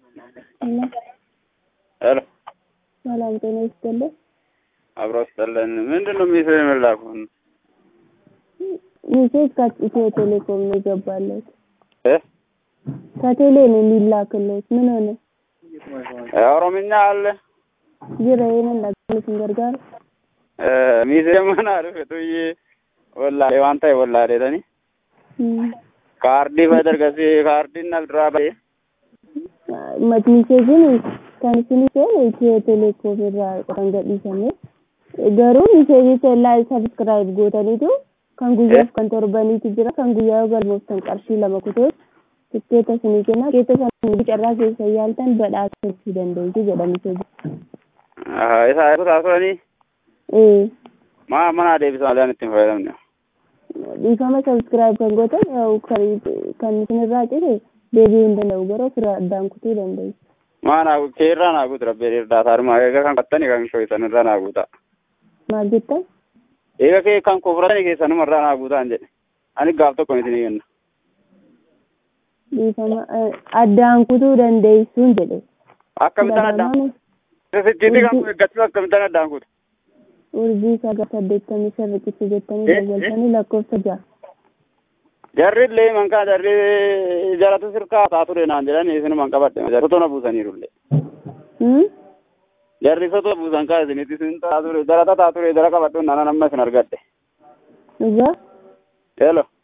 ሄሎ ሰላም ጤና ይስጥልኝ። አብሮ ስጠለን ምንድን ነው ሚሴ የምላኩን ሚሴጅ ከኢትዮ ቴሌኮም ነው የገባለት። እ ከቴሌ ነው የሚላክለት። ምን ሆነ? ኦሮምኛ አለ ጅራ ይሄንን ለጋለትን ገርጋር ሚሴ ምን አለ ፍጡዬ ወላ ዋንታ ወላ ደተኒ ካርዲ ፈደርገሲ ካርዲ ነልድራ በ ሚሴጅን kan isinii seene itiyoo teleekoom irraa kan gadhiifame garuu miseejii sellaa sabskiraayib gootaniitu kan guyyaaf kan torbaniitu jira kan guyyaa yoo galmooftan qarshii lama kutees tikkeeta isinii kenna tikkeeta sana carraa keessa yaaltan badhaasachuu dandeessu jedha miseejii. isa kutaa turanii ee maa mana deebisa malee ittiin fayyadamne dhiifama sabskiraayib kan gootan kan isinirraa cite deebi'uu hin danda'u garuu fira addaan kutuu dandeessu. maana keerraa naa guutu rabbi irdaata harma eega kan qattani kan shoytan irraa naa guuta maal jettan? eega kee kan kofratani keessanuma irraa naa guutaan jedhe ani gaaf tokko isinii kenna dhiifama addaan kutuu dandeessuun jedhe. akkamitti addaan sisichiiti kan eeggachuu akkamitti addaan kutu urjii sagal saddeettamii shan riqicha jettanii dawwaltanii lakkoofsa ja'a. jarri illee mankaa jarri jaratu sirkaa taa ture naan jedhani isinuman qabadhe jarri sotona buusaniirullee jarri sotona buusan kaa isinitti isin taa ture jarata taa ture jara qabadhu nana namma isin argadhe Dhugaa? Hello.